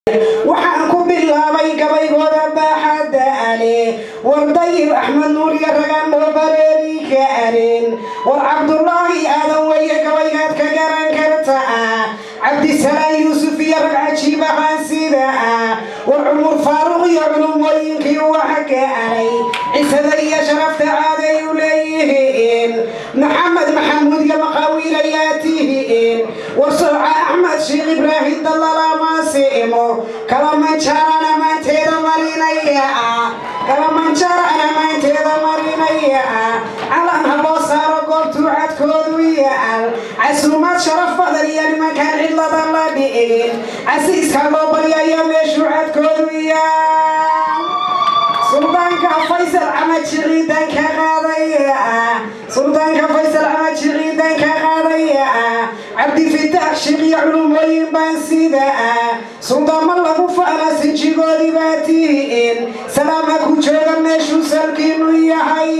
waxaan ku bilaabay gabaygooda baaxadda ale war dayib axmed nuur iyo ragaan loo bareeri ka arin war cabdulaahi aadan weye gabaygaad ka garan karta ah cabdisalaan yuusuf iyo rag cajiib ahaan sida ah war cumur faaruq iyo culumooyinkii waxa ka aray cisada iyo sharafta caaday u leeyihiin maxamed maxamuud iyo maqaawiil ayaa tihiin war sooca axmed sheekh ibraahim dallala maasimo kalamanjaarana maanteeda marinaya ah kalamanjaarana maanteeda marinaya ah calan haloo saaro goobtuu cadkoodu yaal casuumaad sharaf badan iyo nimankaan cidlada la dhicin casiiska loo baryayo meeshuu cadkoodu yaal suldaanka faysal camaji ciidan ka qaadaya ah suldaanka faysal camaji ciidan ka qaadaya ah cabdifitaax sheekh iyo culumooyin baan sida ah suldaamo lagu faana sinjigoodii baa tihiin salaama ku jooga meeshuu salkiinu yahay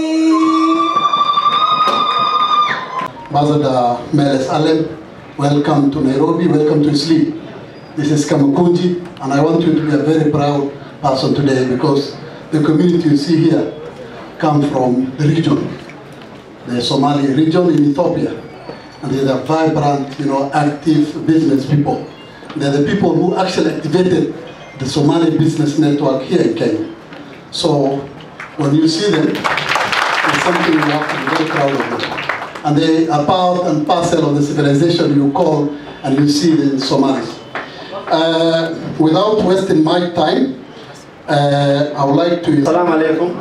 Ambassador Meles Alem, welcome to Nairobi, welcome to Isli. This is Kamakunji, and I want you to be a very proud person today because the community you see here come from the region, the Somali region in Ethiopia. And they're the vibrant, you know, active business people. They're the people who actually activated the Somali business network here in Kenya. So when you see them, it's something you have to be very proud of them and they are part and parcel of the civilization you call and you see in Somalis. Uh, without wasting my time, uh, I would like to... Salam alaikum.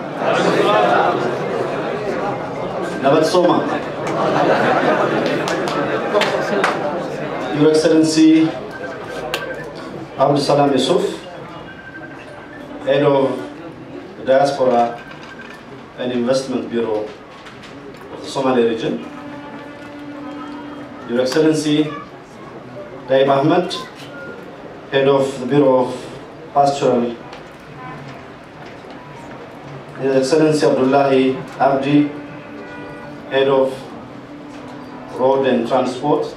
Nabad Soma. Your Excellency Abdul Salam Yusuf, Head of the Diaspora and Investment Bureau of the Somali region. Your Excellency Taib Ahmed, Head of the Bureau of Pastoral his Excellency Abdullahi Abdi, Head of Road and Transport.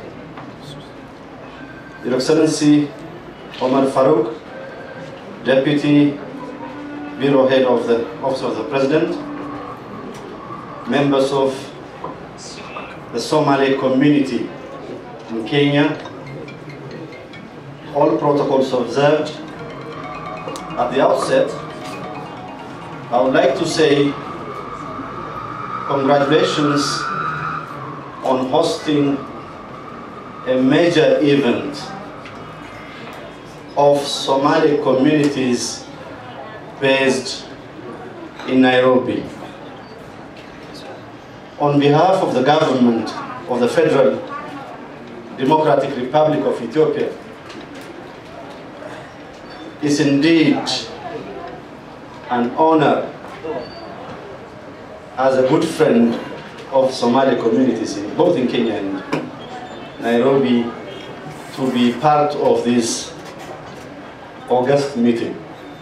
Your Excellency Omar Farouk, Deputy Bureau Head of the Office of the President. Members of the Somali community in Kenya. All protocols observed. At the outset, I would like to say congratulations on hosting a major event of Somali communities based in Nairobi. On behalf of the government of the Federal Democratic Republic of Ethiopia, it's indeed an honor as a good friend of Somali communities, in, both in Kenya and Nairobi, to be part of this August meeting.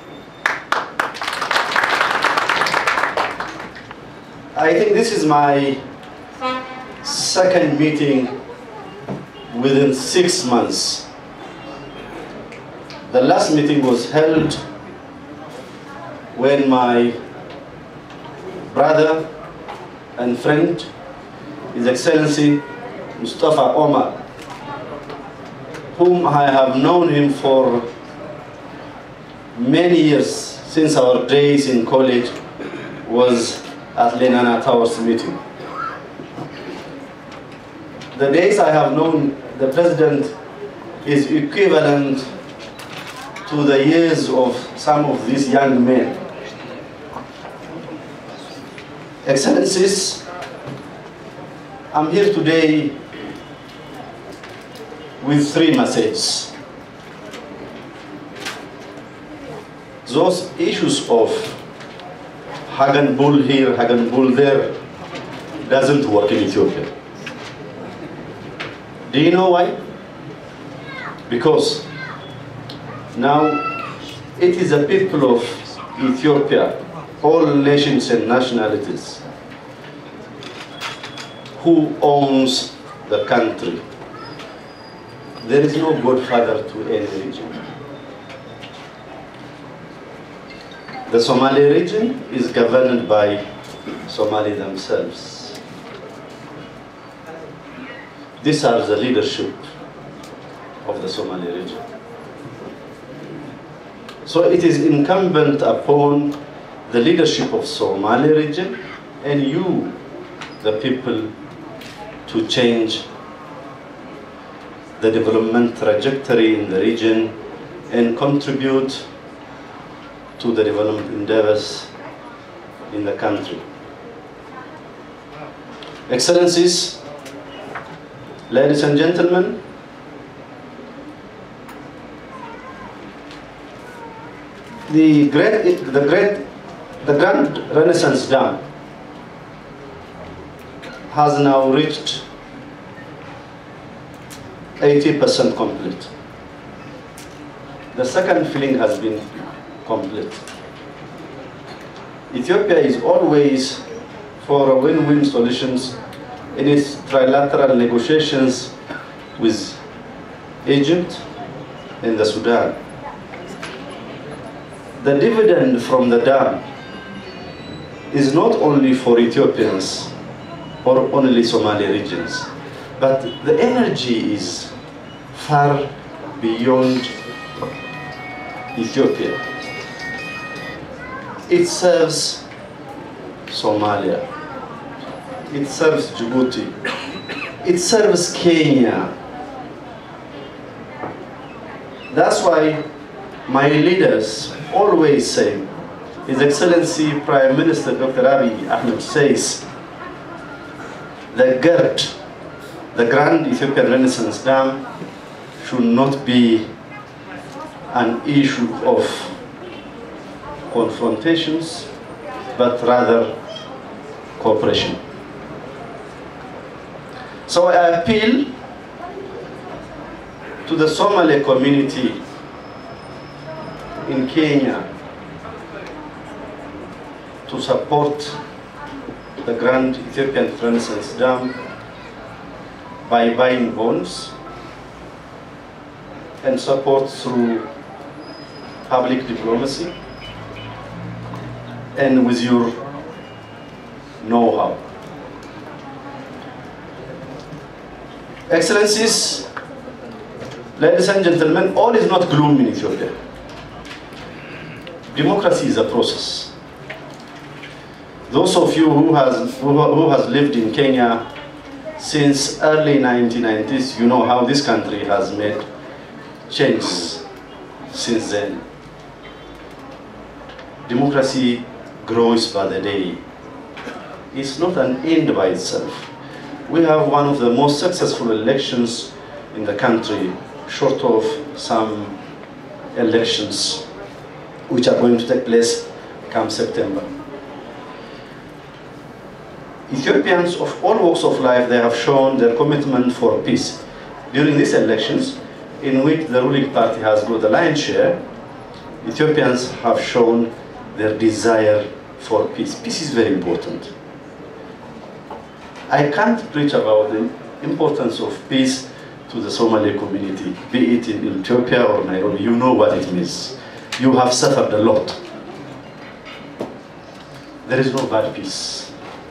I think this is my second meeting within six months. The last meeting was held when my brother and friend, His Excellency Mustafa Omar, whom I have known him for many years since our days in college, was at Lenana Towers meeting. The days I have known the president is equivalent to the years of some of these young men. Excellencies, I'm here today with three messages. Those issues of Hagan Bull here, Hagan Bull there, doesn't work in Ethiopia. Do you know why? Because now it is the people of Ethiopia, all nations and nationalities, who owns the country. There is no godfather to any region. The Somali region is governed by Somali themselves. These are the leadership of the Somali region. So it is incumbent upon the leadership of Somali region and you, the people, to change the development trajectory in the region and contribute to the development endeavors in the country. Excellencies, ladies and gentlemen, the great, the great, the Grand Renaissance Dam has now reached 80% complete. The second filling has been complete. Ethiopia is always for a win-win solutions in its trilateral negotiations with Egypt and the Sudan. The dividend from the dam is not only for Ethiopians or only Somali regions, but the energy is far beyond Ethiopia. It serves Somalia. It serves Djibouti. It serves Kenya. That's why my leaders always say, His Excellency Prime Minister Dr. Abiy Ahmed says, the GERD, the Grand Ethiopian Renaissance Dam, should not be an issue of confrontations, but rather cooperation. So I appeal to the Somali community in Kenya to support the Grand Ethiopian Renaissance Dam by buying bonds and support through public diplomacy and with your know-how. Excellencies, ladies and gentlemen, all is not gloom in Ethiopia. Democracy is a process. Those of you who has, who, who has lived in Kenya since early 1990s, you know how this country has made changes since then. Democracy grows by the day. It's not an end by itself. We have one of the most successful elections in the country, short of some elections which are going to take place come September. Ethiopians of all walks of life, they have shown their commitment for peace. During these elections, in which the ruling party has got the lion's share, Ethiopians have shown their desire for peace. Peace is very important. I can't preach about the importance of peace to the Somali community, be it in Ethiopia or Nairobi. You know what it means. You have suffered a lot. There is no bad peace.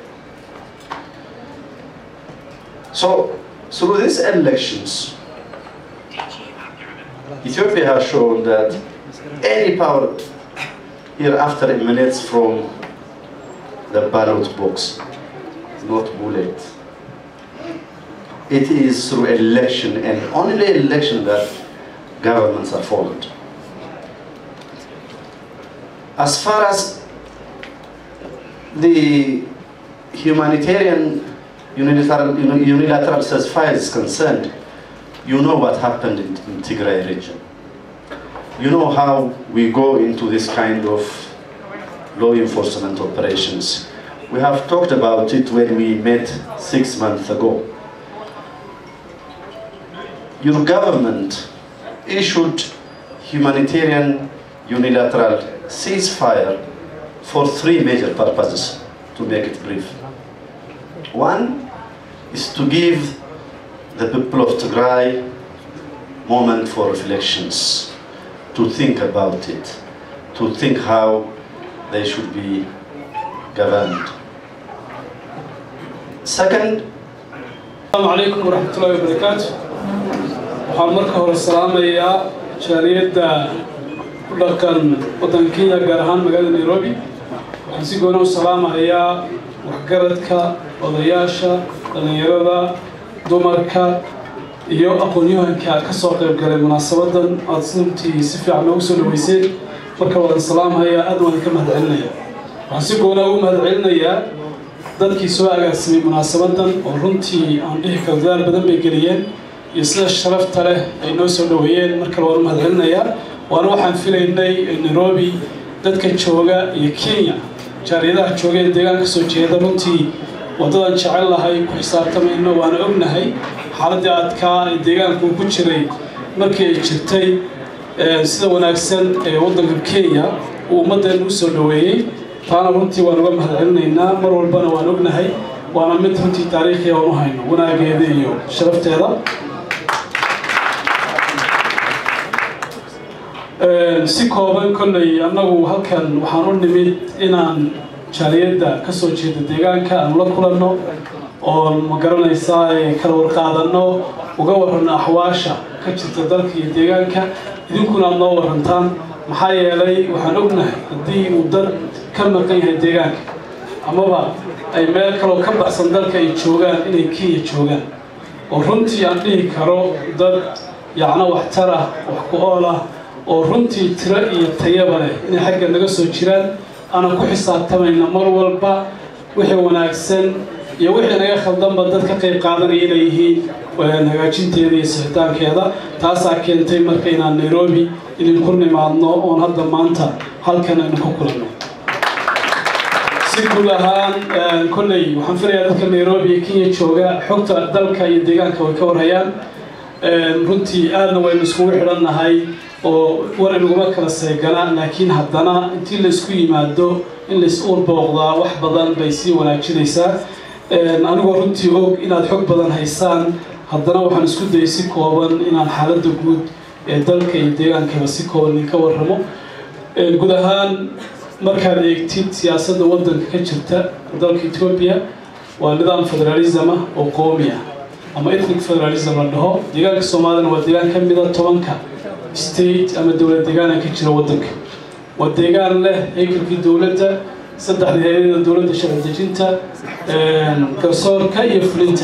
So, through these elections, Ethiopia has shown that any power hereafter emanates from the ballot box, not bullet. It is through election and only election that governments are formed. As far as the humanitarian unilateral, unilateral ceasefire is concerned, you know what happened in, in Tigray region. You know how we go into this kind of law enforcement operations. We have talked about it when we met six months ago. Your government issued humanitarian unilateral ceasefire for three major purposes, to make it brief. One is to give the people of Tigray moment for reflections, to think about it, to think how they should be governed. Second, السلام عليكم ورحمة الله وبركاته waxaan marka hore salaamayaa jaaliyadda ku dhaqan waddanka kenya gaar ahaan magaalada nairobi waxaan si gooni u salaamayaa waxgaradka odayaasha dhallinyarada dumarka iyo aqoon-yahanka ka soo qayb galay munaasabadan aada runtii si fiican noogu soo dhaweyseen marka waan salaamayaa aad waan ka mahadcelinaya waxaan si goona ugu mahadcelinayaa dadkii soo agaasimay munaasabadan oo runtii aan dhihi karo dadaal badan bay geliyeen iyo sida sharafta leh ay noo soo dhaweeyeen mar kale waan u mahadcelinayaa waana waxaan filaynay nairobi dadka jooga iyo kenya jaaliyadaha jooga ee deegaanka soo jeeda runtii waddadan jecel lahay ku xisaabtamayno waana ognahay xaaladii adkaa ee deegaanka uu ku jiray markii ay jirtay sida wanaagsan ee waddanka kenya uu ummaddeena u soo dhaweeyey taana runtii waan uga mahadcelinaynaa mar walbana waan ognahay waana mid runtii taariikhiya aan u hayno wanaageeda iyo sharafteeda si kooban kolley annagu halkan waxaan u nimid inaan jaaliyadda ka soo jeeda deegaanka aan la kulanno oon ma garanaysaa kala warqaadanno uga warranno axwaasha ka jirta dalka iyo deegaanka idinkuna aad noo warrantaan maxaa yeelay waxaan ognahay haddii uu dad ka maqan yahay deegaanka amaba ay meel kaloo ka baxsan dalka ay joogaan inay kenya joogaan oo runtii aan dhihi karo dad yacno waxtar ah wax ku ool ah oo runtii tiro iyo tayaba leh inay xagga naga soo jiraan aanan ku xisaabtamayna mar walba wixii wanaagsan iyo wixii naga khaldanba dad ka qayb qaadanaya inay yihiin hagaajinteeda iyo sixitaankeeda taasaa keentay marka inaan nairobi idinku nimaadno oon hadda maanta halkan aynu ku kulanno si guud ahaan kolley waxaan filayaa dadka nairobi iyo kenya jooga xogta dalka iyo deegaanka way ka warhayaan runtii aadna waynu iskugu xidhannahay oo war inaguma kala seegana laakiin haddana intii laysku yimaado in lays urbooqdaa wax badan bay sii wanaajinaysaa anigoo runtii og inaad xog badan haysaan haddana waxaan isku dayay si kooban inaan xaaladda guud ee dalka iyo deegaankaba si kooban idinka warramo guud ahaan markaad eegtid siyaasadda waddanka ka jirta dalka etoobiya waa nidaam federalism ah oo qoomi ah ama ethnic federalism la dhaho deegaanka soomaaliyana waa deegaan ka mida tobanka state ama dowlad deegaana ka jira waddanka waa deegaan leh haykalkii dowladda saddexda hay-adada dowladda sharci dejinta garsoorka iyo fulinta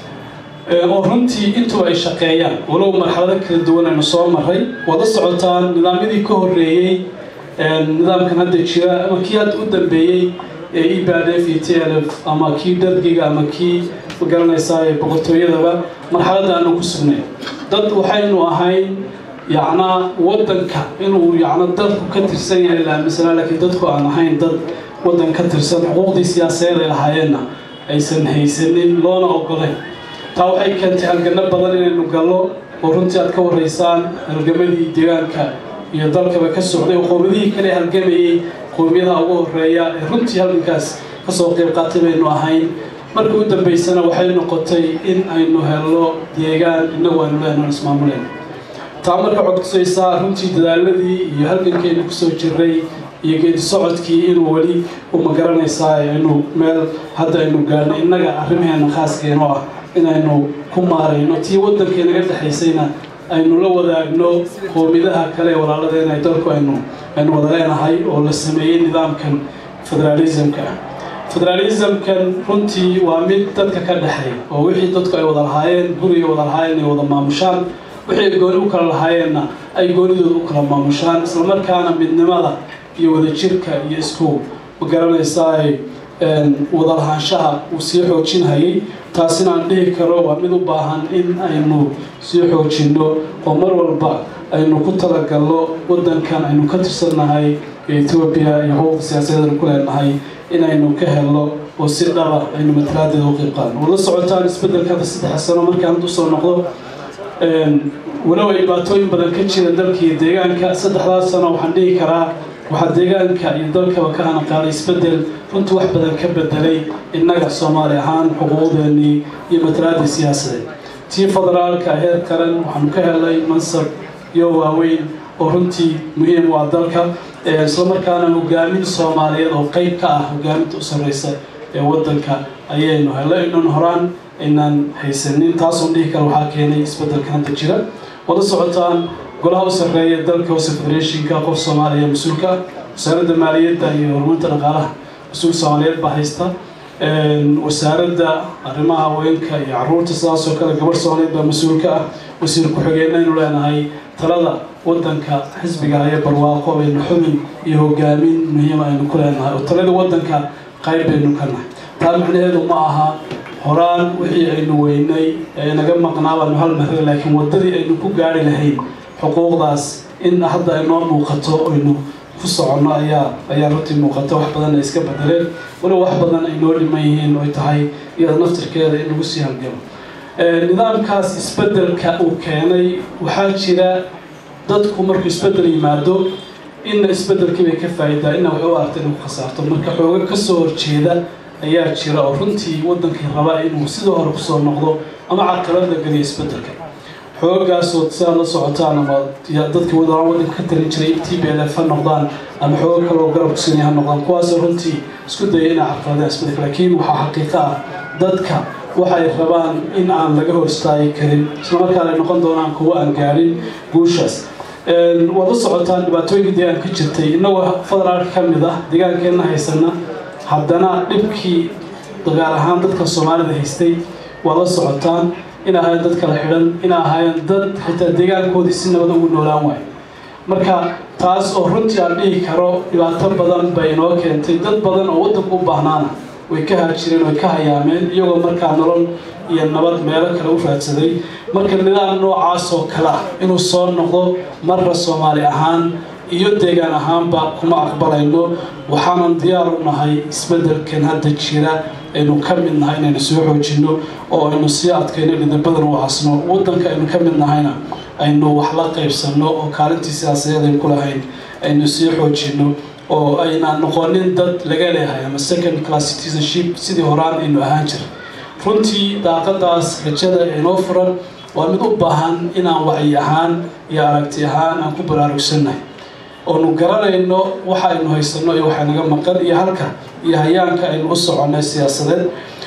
oo runtii intuba ay shaqeeyaan walow marxalado kala duwan aynu soo maray wada socotaan nidaamyadii ka horreeyey nidaamkan hadda jira ama kii hadda u dambeeyey ee ibadf iyo t l f ama kii dargiga ama kii magaranaysaa boqortooyadaba marxaladda aanu ku sugnay dad waxaynu ahayn yacnaa waddanka inuu yacno dadku ka tirsan yahay la aaminsanaa laakiin dadku aan ahayn dad waddan ka tirsan xuquuqdii siyaasadeed ay lahaayeenna aysan haysanin loona ogolayn taa waxay keentay halgano badan inaynu gallo oo runtii aad ka warraysaan halgamadii deegaanka iyo dalkaba ka socday oo qowmiyadihii kale halgamayey qowmiyadaha ugu horreeya ee runtii halgankaas kasoo qayb qaatay baynu ahayn markii u dambaysana waxay noqotay in aynu helno deegaan innagu aynu leenaho ismaamuleen taa marka codkusaysaa runtii dadaaladii iyo halgankaynu kusoo jiray iyo geedi socodkii inuu weli u magaranaysaa inuu meel hadda aynu gaarno innaga arrimaheena khaaskeeno ah inaynu ku maarayno tii waddankii naga dhexaysayna aynu la wadaagno qowmidaha kale ee walaaladeena dalku aynu aynu wada leenahay oo la sameeyey nidaamkan federalismka federalismkan runtii waa mid dadka ka dhexeeya oo wixii dadku ay wada lahaayeen guriga wada lahaayeen ay wada maamushaan wixii ay gooni u kala lahaayeenna ay goonidooda u kala maamushaan islamarkaana midnimada iyo wadajirka iyo isku magaranaysaa wada lahaanshaha uu sii xoojinhayay taasina aan dhihi karo waa mid u baahan in aynu sii xoojinno oo mar walba aynu ku talagalno waddankan aynu ka tirsannahay etoobiya iyo xuquuqda siyaasadeedanu ku leenahay inaynu ka helno oo si dhaba aynu matalaadeeda u qayb qaadno wada socotaan isbeddelka hadda saddex sano markaan hadda usoo noqdo walow ay dhibaatooyin badan ka jira dalka iyo deegaanka saddexdaas sano waxaan dhihi karaa waxaa deegaanka iyo dalkaba ka hana qaaday isbeddel runtii wax badan ka bedelay innaga soomaali ahaan xuquuqdeennii iyo matalaadii siyaasadeed tii federaalka heer qaran waxaanu ka helnay mansab iyo waaweyn oo runtii muhiim u ah dalka islamarkaana hogaamin soomaaliyeed oo qeyb ka ah hogaaminta u sarreysa ee waddanka ayaynu helay inan horaan aynaan haysanin taasoo dhihi kara waxaa keenay isbeddelkan hadda jira wada socotaan golaha u sarreeya dalka hoose federationka qof soomaaliya mas-uulka ah wasaaradda maaliyadda iyo horumarinta dhaqaalaha mas-uul soomaaliyeed baa haysta wasaaradda arrimaha haweenka iyo caruurta sidaasoo kale gabarh soomaaliyeed baa mas-uulka ah wasiir ku-xigeenaynu leenahay talada waddanka xisbiga haya barwaaqo aynu xubin iyo hogaamin muhiima aynu ku leenahay oo talada waddanka qayb baynu ka nahay taa macnaheedu ma aha horaan wixii aynu weynay ee naga maqnaa baanu hal mahre laakiin waddadii aynu ku gaari lahayn xuquuqdaas in hadda ay noo muuqato aynu ku soconno ayaa ayaa runtii muuqata wax badan ay iska bedeleen waliba wax badan ay noo dhiman yihiin oy tahay iyada naftirkeeda in lagu sii halgamo nidaamkaas isbeddelka uu keenay waxaa jira dadku markuu isbeddel yimaado inna isbeddelkii bay ka faa'idaa inna waxay u aragta inay ku khasaarto marka xooga ka soo horjeeda ayaa jira oo runtii waddankii raba inuu sidoo hore kusoo noqdo ama caqabad la geliya isbeddelka xoogagaasoo sidaad la socotaan ama dadkii wadaan waddanka ka talin jiray t b l f ha noqdaan ama xoogo kaloo garab kusinaya ha noqdaan kuwaasoo runtii isku daya inay carqaladeen isbeddelka laakiin waxaa xaqiiqo ah dadka waxay rabaan in aan laga hor istaagi karin islamarkaana ay noqon doonaan kuwo aan gaarin guushaas waad la socotaan dhibaatooyinkii deegaanka ka jirtay innagoo federaalka ka mid ah deegaankeenna haysana haddana dhibkii gaar ahaan dadka soomaalida haystay waad la socotaan in ahaayeen dad kala xidhan in ahaayeen dad xitaa deegaankoodii si nabada ugu noolaan waayo marka taas oo runtii aan dhihi karo dhibaato badan bay inoo keentay dad badan oo waddanka u baahnaana way ka haajireen way ka hayaameen iyagoo markaa nolol iyo nabad meelo kale u raadsaday marka nidaam noocaas oo kale ah inuu soo noqdo marra soomaali ahaan iyo deegaan ahaanba kuma aqbalayno waxaanan diyaar u nahay isbeddelkan hadda jira aynu ka mid nahay inaynu soo xoojinno oo aynu sii adkayno dhidabadan u hasno waddanka aynu ka mid nahayna aynu wax la qaybsanno oo kaalintii siyaasadeed aynu ku lahayn aynu sii xoojinno oo aynaan noqonin dad laga leehay ama second class citizenship sidii horaan aynu ahaan jira runtii daaqadaas rajada inoo furan waa mid u baahan inaan wacyi ahaan iyo aragti ahaan aan ku baraarugsannahay oonu garanayno waxa aynu haysanno iyo waxa naga maqan iyo halka iyo hayaanka aynu u soconnay siyaasadeed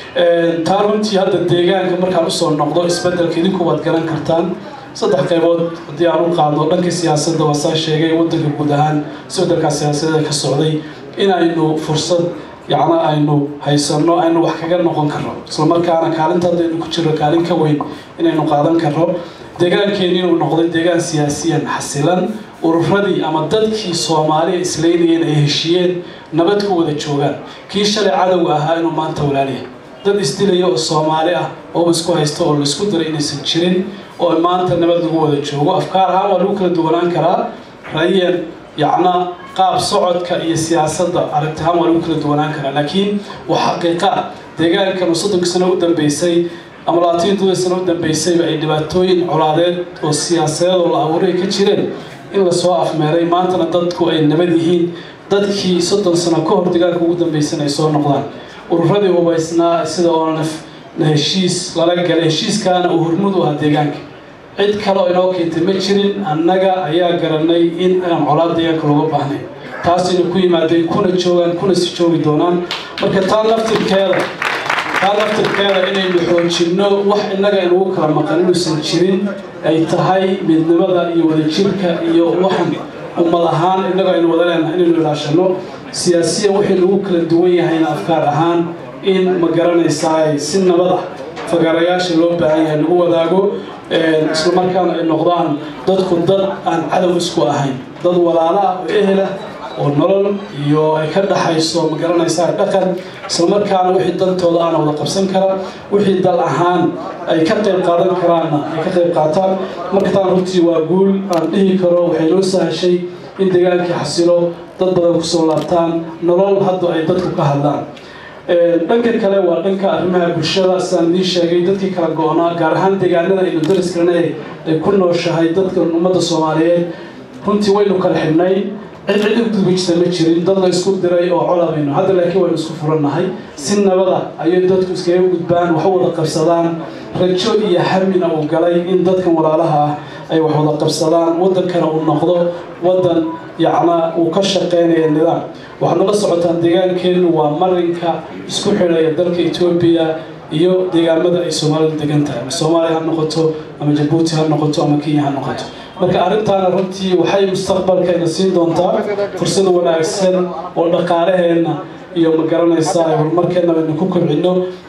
taa runtii hadda deegaanka markaan usoo noqdo isbeddelka idinku waad garan kartaan saddex qaybood haddii aan u qaadno dhanka siyaasadda waa saa sheegay waddanka guud ahaan isbeddelkaa siyaasadeeda ka socday inaynu fursad yacna aynu haysanno aynu wax kaga noqon karno islamarkaana kaalinta hadda aynu ku jirno kaalin ka weyn inaynu qaadan karno deegaankeeni inuu noqday deegaan siyaasiyan xasilan ururadii ama dadkii soomaaliya isleynayeen ay heshiiyeen nabad ku wada joogaan kii shalay cadowga ahaa inuu maanta walaaliyahay dad isdilaya oo soomaali ah oo isku haysta oo laisku diray inaysan jirin oo maanta nabad lagu wada joogo afkaar ahaan waa lagu kala duwanaan karaa rayan yacna qaab socodka iyo siyaasadda aragti ahaan waa lagu kala duwanaan karaa laakiin waa xaqiiqa ah deegaankan oo soddonkii sano u dambeysay ama labaatan todoba sano u dambeysayba ay dhibaatooyin colaadeed oo siyaasadeed oo la abuuray ka jireen in lasoo afmeeray maantana dadku ay nabad yihiin dadkii soddon sano ka hor deegaanka ugu dambeysana ay soo noqdaan ururadii hubaysnaa sida oonaf na heshiis lala galay heshiiskaana uu hormud u ahaa deegaanka cid kale oo inoo keentay ma jirin annaga ayaa garanay in aan colaad deegaanka looga baahnay taasayna ku yimaadeen kuna joogaan kuna si joogi doonaan marka taa laftirkeeda taa laftirkeeda inaynu xoojinno wax innaga inugu kala maqan inuusan jirin ay tahay midnimada iyo wadajirka iyo waxan ummad ahaan innaga aynu wada leenahay inaynu ilaashanno siyaasiyan wixii lagu kala duwan yahayna afkaar ahaan in ma garanaysaa si nabada fagaarayaasha loo baahan yahay lagu wadaago islamarkaana ay noqdaan dadku dad aan cadow isku ahayn dad walaalo ah oo ehela oo nolol iyo ay ka dhaxayso ma garanaysaa dhaqan islamarkaana wixii dantooda aana wada qabsan kara wixii dal ahaan ay ka qayb qaadan karaanna ay ka qayb qaataan marka taan runtii waa guul aan dhihi karo waxay noo sahashay in deegaankii xasilo dad badan kusoo laabtaan nolol hadda ay dadku ka hadlaan dhanka kale waa dhanka arrimaha bulshada sidaan idiin sheegay dadkii kala go-naa gaar ahaan deegaanada aynu dariskarna ay ku nooshahay dadka ummadda soomaaliyeed runtii waynu kala xidhnay cid cid u gudbi jirta ma jirin dad la isku diray oo colabayno hadda laakiin waynu isku furannahay si nabada ayay dadku iskaga gudbaan wax u wada qabsadaan rajo iyo hamina uu galay in dadkan walaalaha ah ay wax wada qabsadaan waddankana uu noqdo waddan yacna uu ka shaqeynaya nidaam waxaad nala socotaan deegaankeennu waa marinka isku xidhaya dalka etoobiya iyo deegaamada ay soomaalidu degan tahay ama soomaaliya ha noqoto ama jabuuti ha noqoto ama kenya ha noqoto marka arrintaana runtii waxay mustaqbalkayna siin doontaa fursad wanaagsan oo dhaqaalaheenna iyo ma garanaysaa horumarkeenna baynu ku kobcino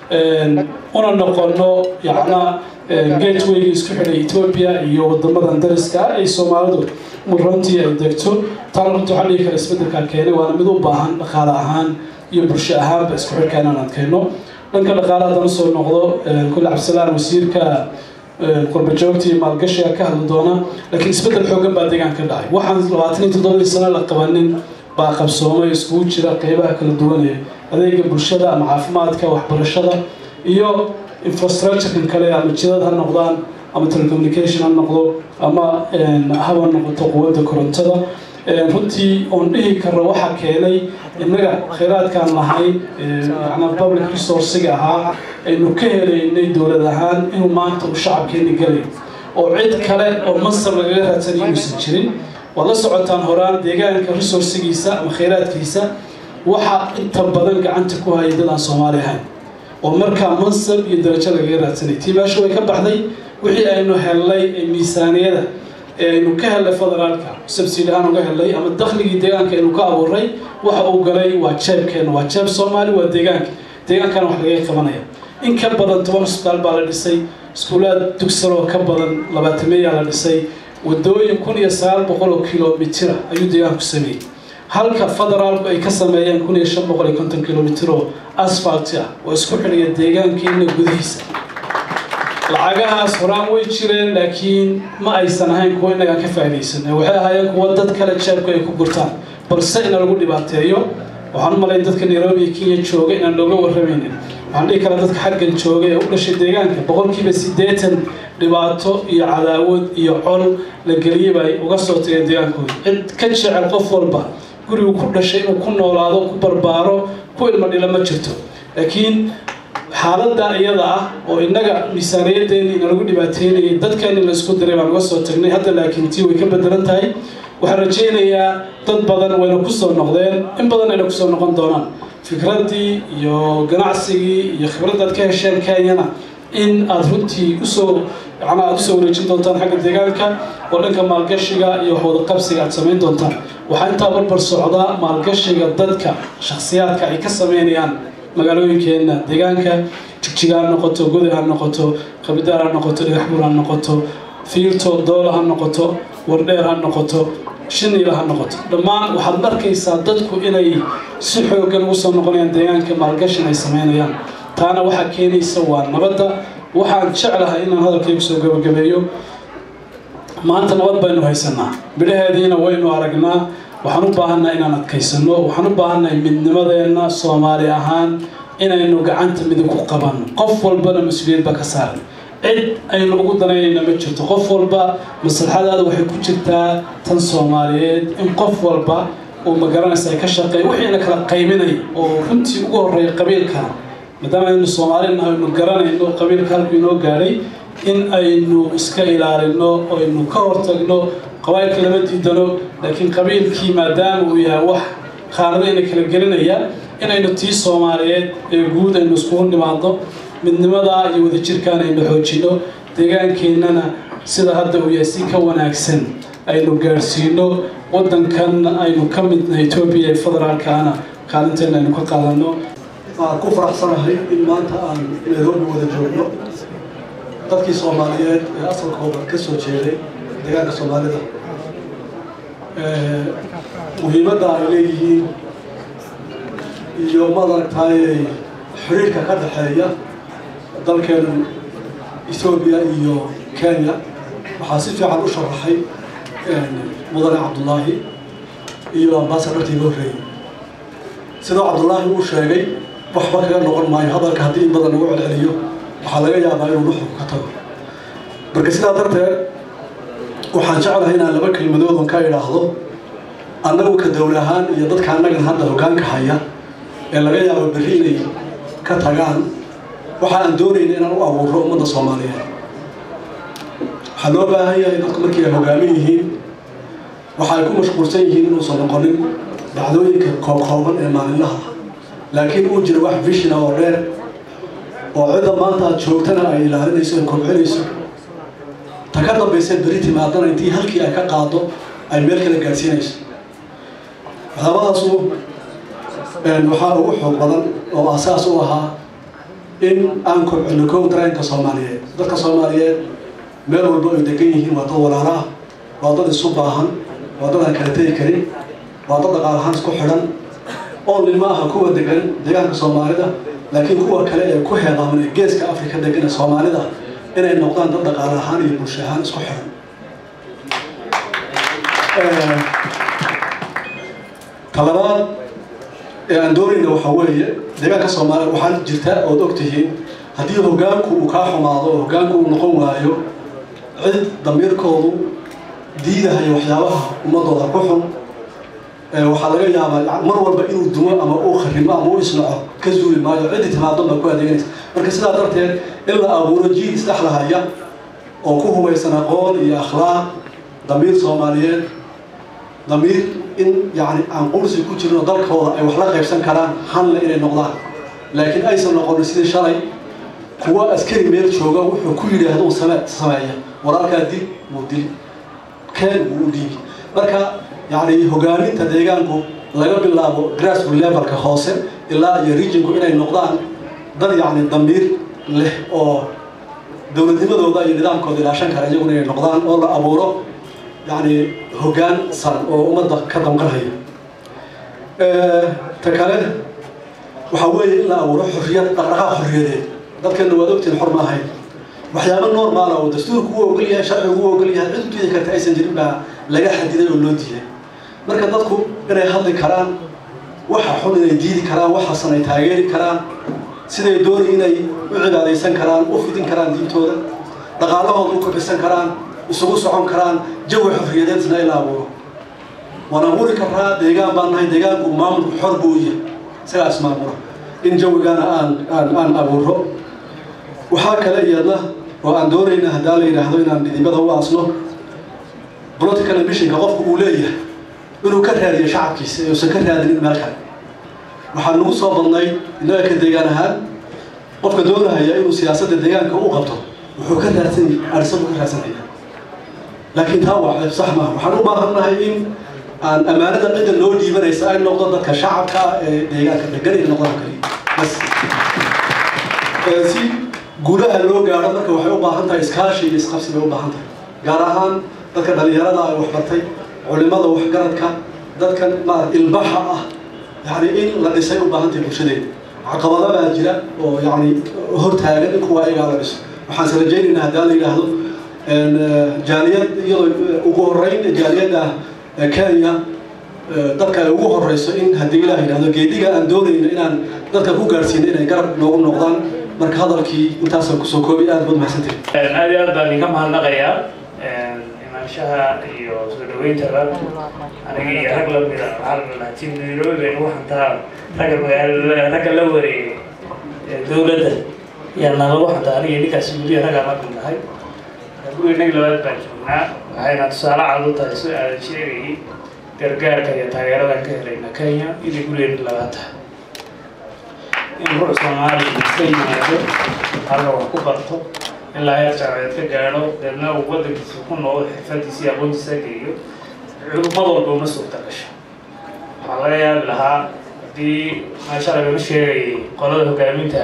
una noqono yacna gatewayga isku xidhay etoobiya iyo wadamadan dariska ah ay soomaalidu runtii ay degto taana runtii waxaa dhihi kara isbedelkaa keenay waana mid u baahan dhaqaale ahaan iyo bulsho ahaanba isku xidhka inaan adkayno dhanka dhaqaale haddana soo noqdo kulle cabdisalaan wasiirka qurbajoogta iyo maalgashiga ka hadli doona laakiin isbedel xoogan baa deegaanka dhacay waxaan labaatan iyo toddobadii sano la qabanin baa qabsoomay iskugu jira qeybaha kala duwan ee adeega bulshada ama caafimaadka waxbarashada iyo infrastructurekan kale ama jidad ha noqdaan ama telecommunication ha noqdo ama haba noqoto quwadda korontada runtii oon dhihi karno waxaa keenay innaga khayraadkaan lahayn yana public resourciga ahaa aynu ka helaynay dowlad ahaan inuu maanta uu shacabkeeni galay oo cid kale oo masar lagaga raadsanay inuusan jirin waad la socotaan horaan deegaanka resourcigiisa ama khayraadkiisa waxa inta badan gacanta ku haya dad aan soomaali ahayn oo markaa mansab iyo darajo lagaga raadsanay tii meesha way ka baxday wixii aynu hellay ee miisaaniyada ee aynu ka hellay federaalka subsidy ahaan uga hellay ama dakhligii deegaanka aynu ka abuuray waxa uu galay waa jeebkeena waa jeeb soomaali waa deegaanka deegaankana wax lagaga qabanaya in ka badan toban hosbitaal baa la dhisay iskuulaad dugsanoo ka badan labaatameeyaa la dhisay wadooyin kun iyo sagaal boqol oo kilomitira ayuu deegaanku sameeyey halka federaalku ay ka sameeyeen kun iyo shan boqol iyo konton kilomitir oo asfalti ah oo isku xidhaya deegaankeena gudihiisa lacagahaas horaan way jireen laakiin ma aysan ahayn kuwa innagaan ka faa'iidaysan waxay ahaayeen kuwa dad kale jeebku ay ku gurtaan balse ina lagu dhibaateeyo waxaan u malayn dadka nairobi iyo kenya jooga inaan looga warramaynin waxaan dhihi karaa dadka xaggan jooga ee u dhashay deegaanka boqolkiiba siddeetan dhibaato iyo cadaawad iyo col la geliyey bay uga soo tageen deegaankooda cid ka jecel qof walba gurigu ku dhashay inuu ku noolaado ku barbaaro ku ilmo dhila ma jirto laakiin xaaladda iyada ah oo innaga miisaaniyaddeeni ina lagu dhibaateynayay dadkeeni la isku diray baan uga soo tagnay hadda laakiin tii way ka bedelan tahay waxaan rajaynayaa dad badan wayna ku soo noqdeen in badan ayna kusoo noqon doonaan fikraddii iyo ganacsigii iyo khibraddaad ka hesheen kenyana in aada runtii usoo macnaa aada usoo wareejin doontaan xagga deegaanka oo dhanka maalgashiga iyo waxwada qabsiga aada samayn doontaan waxaa intaa barbar socdaa maalgashiga dadka shakhsiyaadka ay ka sameynayaan magaalooyinkeenna deegaanka jigjiga ha noqoto goday ha noqoto qabidaar ha noqoto dhagaxbuur ha noqoto fiirto doola ha noqoto wardheer ha noqoto shiniila ha noqoto dhammaan waxaad arkaysaa dadku inay si xooggan ugu soo noqonayaan deegaanka maalgashin ay sameynayaan taana waxaa keenaysa waa nabadda waxaan jeclahay inaan hadalkaygu soo gabagabeeyo maanta nabad baynu haysanaa midhaheediina waynu aragnaa waxaan u baahannaha inaan adkaysano waxaan u baahannahay midnimadeenna soomaali ahaan inaynu gacanta midig ku qabanno qof walbana mas-uuliyad baa ka saaran cid aynu ugu danaynayna ma jirto qof walba maslaxadaada waxay ku jirtaa tan soomaaliyeed in qof walba uu magaranaysa ay ka shaqeey wixiina kala qayminay oo runtii ugu horreeya qabiilkana maadaama aynu soomaalina aynu garanayno qabiilka halku inoo gaadhay in aynu iska ilaalino aynu ka hortagno qabailka lama diidano laakiin qabiilkii maadaama uu yahay wax khaanadayna kala gelinaya inaynu tii soomaaliyeed ee guud aynu iskugu nimaadno midnimadaa iyo wadajirkaan aynu xoojino deegaankeennana sida hadda uu yahay si ka wanaagsan aynu gaadhsiino waddankan aynu ka midna etoobiya ee federaalkaana kaalinteena aynu ka qaadano waan ku faraxsanahay in maanta aan nairobi wada joogno dadkii soomaaliyeed ee asalkooda ka soo jeeday deegaanka soomaalida muhiimadda ay leeyihiin iyo madaragtay xiriirka ka dhexeeya dalkeenu etoobiya iyo kenya waxaa si fiican u sharaxay mudane cabdullaahi iyo ambaasadortii loo horreeyey sidoo cabdullaahi uu sheegay waxba kaga noqon maayo hadalka haddii in badan lagu celceliyo waxaa laga yaabaa inuu nuxurku ka tago marka sidaa darteed waxaan jeclahay inaan laba kelmadoodon ka idhaahdo annagu ka dowl ahaan iyo dadka annagan hadda hoggaanka haya ee laga yaabo berri inay ka tagaan waxa aan doonayna inaan u abuuro ummadda soomaaliyeed waxaa loo baahan yahay dadku markii ay hogaamin yihiin waxa ay ku mashquulsan yihiin inuusan noqonin dhacdooyinka koobkooban ee maalinlaha laakiin uu jiro wax vishina oo dheer oo cidda maanta aad joogtana ay ilaalinayso ay kobcinayso ta ka dambaysa beri timaadana intii halkii ay ka qaado ay meel kale gaadhsiinayso waxyaabahaasu waxaa ugu xoog badan oo asaas u ahaa in aan kobcino kow dareenka soomaaliyeed dadka soomaaliyeed meel walba ay degan yihiin waa dad walaala ah waa dad isu baahan waa dad aan kala tegi karin waa dad dhaqaal ahaan isku xidhan oo nima aha kuwa degan deegaanka soomaalida laakiin kuwa kale ee ku heedaaman ee geeska afrika degan ee soomaalida inay noqdaan dad dhaqaale ahaan iyo bulsho ahaan isku xidhan talabaad ee aan doonayna waxaa weeye deegaanka soomaaliya waxaa jirta ood ogtihiin haddii hoggaanku uu kaa xumaado oo hoggaanku uu noqon waayo cid damiirkoodu diidahayo waxyaabaha ummadooda ku xun waxaa laga yaabaa mar walba inuu dumo ama uu kharimo ama u isnaco ka zuuli maayo ciddii timaadon baa ku adeeganaysa marka sidaa darteed in la abuuro jiil isdhexlahaya oo ku hubaysan aqoon iyo akhlaaq damiir soomaaliyeed damiir in yani aan qursi ku jirin oo dalkooda ay wax la qaybsan karaan hanle inay noqdaan laakiin aysan noqonin sidii shalay kuwa askari meel jooga wuxuu ku yidhaahdo uu same sameeya walaalkaa dil wuu dil keen wuu u dhiibi marka yani hogaaminta deegaanku laga bilaabo grassroot levelka hoose ilaa iyo regionku inay noqdaan dad yani damiir leh oo dowladnimadooda iyo nidaamkooda ilaashan kara iyaguna inay noqdaan oo la abuuro yani hoggaan san oo ummadda ka damqanhaya ta kale waxaa weeye in la abuuro xorriyad dhaqdhaqaaq xorriyadeed dadkeena waad ogtiin xor ma ahayn waxyaaba normaala oo dastuurku u ogol yahay sharcigu u ogol yahay cid u diidi karta aysan jirin baa laga xadiday oo loo diiday marka dadku inay hadli karaan waxa xun inay diidi karaan waxaasan ay taageeri karaan siday doonay inay u cibaadaysan karaan u fidin karaan diintooda dhaqaalahooda u kobcisan karaan isugu socon karaan jawi xorriyadeedna in la abuuro waan abuuri karaa deegaan baan nahay deegaanku maamulku xor buu u yahay isagaa ismaamula in jawigana aan aan aan abuuro waxaa kale iyadna oo aan doonayna haddaa la yidhaahdo inaan dhidibada u aasno political ambitionka qofku uu leeyahay inuu ka raadiyo shacabkiisa ee uusan ka raadinin meel kale waxaa nagu soo badnay innaga ka deegaan ahaan qofka doonahaya inuu siyaasadda deegaanka u qabto wuxuu ka raadsan arisabu ka raadsanaya laakiin taa waa ceeb sax maaha waxaan u baahannahay in aan ammaanada cidda noo dhiibanaysa ay noqdo dadka shacabka ee deegaanka degan inay noqdaan kaliya bas si guulaha loo gaadho marka waxay u baahan tahay iskaashi iyo isqabsi bay u baahan tahay gaar ahaan dadka dhalinyarada ay waxbartay culimada waxgaradka dadkan maarata ilbaxa ah yani in la dhisay u baahan tahay bulshadeeda caqabado baa jira oo yani hortaagan in kuwa ayagaa la dhiso waxaan se rajaynaynaa haddaa la yidhaahdo jaaliyad iyadoo ugu horeyn jaaliyadda kenya dadka ay ugu horeyso in haddii ilaah yidhahdo geediga aan doonayno inaan dadka ku gaadhsiino inay garab noogu noqdaan marka hadalkii intaasaan kusoo koobay aad baad mahadsantihin aad iyo aad baan idinka mahadnaqayaa imaanshaha iyo soo dhaweyntaba aniga iyo rag lamida waxaa tim nairobi baynu u hantaa ragga magaala ragga la wareegay dowladda yaa nalagu hantaa aniga ninkaas weliya raggaan la mid nahay guriga nag labaad baan joognaa waxayna tusaale cad u tahay si aadan sheegayay gargaarka iyo taageeradan ka helayna kenya inay gurigeena labaad tahay in ruux soomaaliya iska yimaado halka wax ku barto ilaa heer jaamaceed ka gaadho deedna uu waddankiisa ku noqdo xirfadiisa iyo aqoontiisa geeyo culumad walba uma suurta gasho waxaa laga yaabi lahaa haddii meesha lagama sheegayay qolada hogaaminta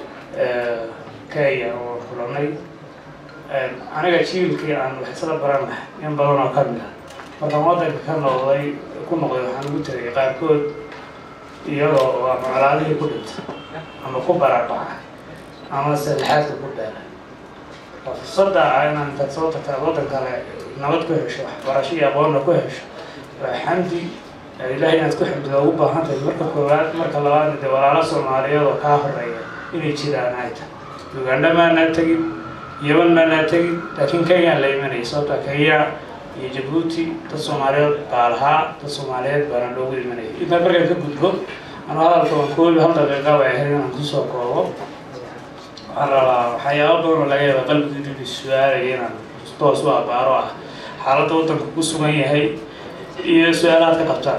kenya oo kulanay aniga jiilkii aan wax isla baranahay in badan oo ka mid ah markaan waddanka ka noqday ku noqday waxaan ugu tegay qaarkood iyagoo oo ama colaadihii ku dhintay ama ku barabaca ama salixaadka ku beelay waa fursadda ah inaan intaad soo tagta waddan kale nabad ku hesho waxbarasho iyo aqoonna ku hesho waa xamdi ilaahay inaad ku xamdida ugu baahan tahay marka koowaad marka labaadna dee walaalo soomaaliyeed oo kaa horeeya inay jiraan ay tahay ugandha maanaa tegin yaman maanaa tegin laakiin kenyaan la imanaya sababta kenya iyo jabuuti dad soomaaliyeed baa lahaa dad soomaaliyeed baana loogu imanaya intaan markaan ka gudbo anuu hadalka waan koobi hal daqiiqa bay ahayd inaan kusoo koobo waxaan rabaa waxyaaba badan oo laga yaaba qalbiga inuu su-aalaya inaan toos u abaaro ah xaaladda waddanka ku sugan yahay iyo su-aalahaad ka qabtaan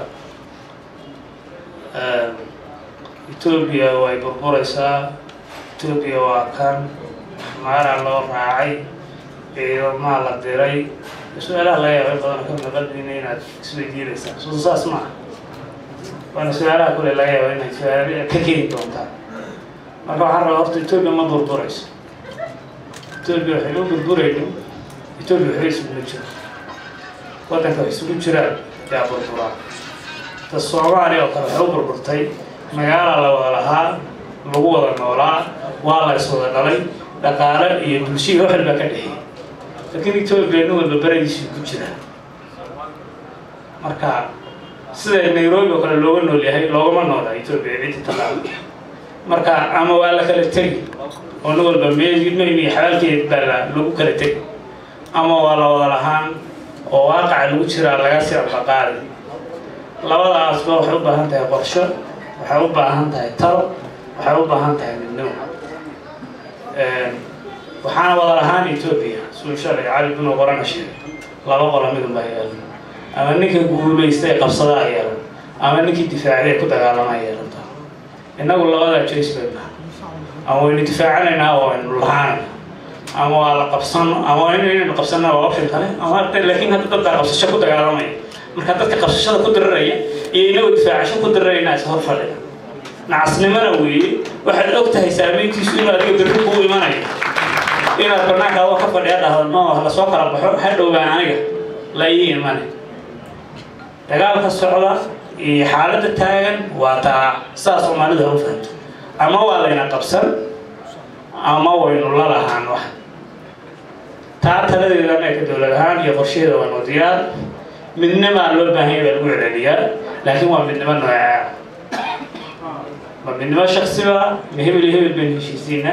etoobiya way burburaysaa etoobiya waa kan maaraa loo raacay ciidamaha la diray su-aalaha laga yaaba in badan oo kamida qalbigiina inaad isweydiinaysaan soo saas maaha waana su-aalaha kule laga yaaba inay su-aal ka keeni doontaan marka waxaan rabaa horta etoobiya ma burburayso etoobiya waxay u burburayno etoobiya waxba isugu jiro waddanka wax isugu jiraan yaa burburaa ta soomaaliya oo kale waxay u burburtay magaala la wada lahaa lagu wada noolaa waa la iswada dhalay dhaqaale iyo bulshihii wax walbaa ka dhexeeyay laakiin etoobiya nin walba beradiisii ku jira marka sida nairobi oo kale looga nool yahay loogama noola etoobiya ciddi taqaano marka ama waa la kala tegi oo nin walba meelmayni xabaalkeed baa la lagu kala tegi ama waa la wada lahaan oo waaqaca lagu jiraa laga sii abaqaadi labadaasba waxay u baahan tahay qorsho waxay u baahan tahay talo waxay u baahan tahay midnimo waxaana wada lahaan etoobiya suu shalay cali binu qorana sheegay laba qola midun baa yeelan ama ninka guulaysta ee qabsadaa yeelan ama ninkii difaacday ee ku dagaalamaa yeelanta innagu labadaa joyce bay nahay ama waynu difaacanaynaa oo waynu lahaanayna ama waa la qabsano ama waa inaynu qabsanaa waa option kale ama laakiin hadda dad baa qabsasho ku dagaalamaya marka dadka qabsashada ku diraraya iyo inagu difaacasho ku dirarayna is hor fadhiya nacasnimona weeye waxaad og tahay saameyntiisu inuu adiga berri kuu imanayo inaad banaanka adoo ka fadhiya dhahdo no la soo kala baxo ha dhowaan aniga la ii imane dagaalka socda iyo xaaladda taagan waa taa sidaas soomaalidu ha u fahamto ama waa layna qabsan ama waynu la lahaan wax taa taladeeda annaga ka dowlad ahaan iyo qorshaheeda waa noo diyaar midnimaa loo baahan yahay baa lagu celceliyaa laakiin waa midnimo noocaa ma midnimo shaksiba ma hebel iyo hebel baynu heshiisiinaa